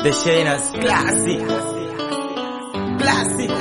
The Shiners Classic. Classic.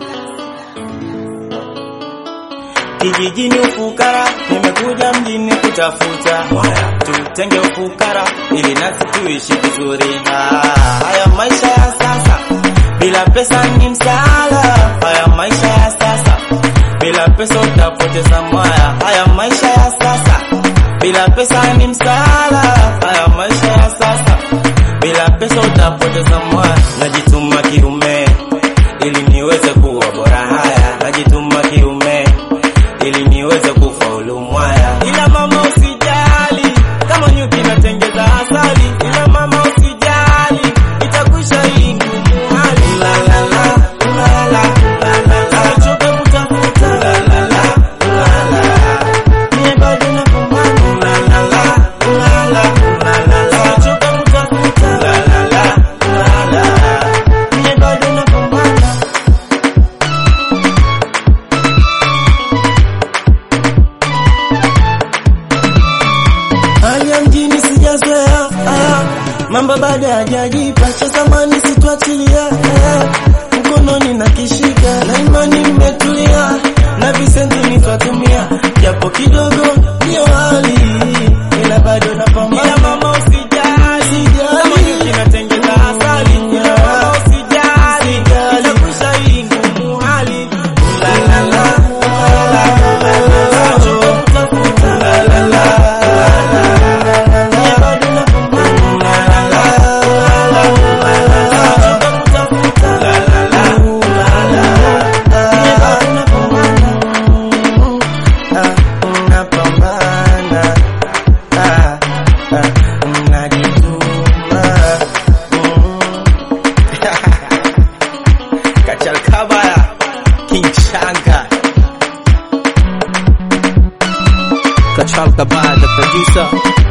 Kijijini ufukara, nimekuja mjini kutafuta tutenge ufukara ili nasi tuishi vizuri. Ah, Haya maisha ya sasa bila pesa ni msala. Haya maisha ya sasa bila pesa utapoteza mwaya. Haya maisha ya sasa bila pesa ni msala. Haya maisha ya sasa bila pesa utapoteza mwaya. Najituma kiume ili niweze kuwa bora. Haya najituma kiume ili niweze kufaulu mwaya. Ila mama usijali, kama nyuki natengeza asali. Ila mama usijali, itakwisha hii ngumu hali. La la la, la la, la la la. Sichoke kutafuta. La la la, la la. Mie bado napambana. La la la, la la, la la la. Sichoke kutafuta. La la la, la la. Mie bado napambana. Hali ya mjini sijazoea, ah, mambo bado hajajipa, cha zamani situachilia, ah, mkononi na kishika, na imani mmetulia, na visenti nitatumia, japo kidogo ndio hali, ila bado napambana. Ila mama usijali, kama nyuki natengeza asali, ila mama usijali, itakwisha hii ngumu hali. La la la, la la la la la, choka kutafuta, la la la, la la. Kachalkabaya King Chanka Kachalka by the producer.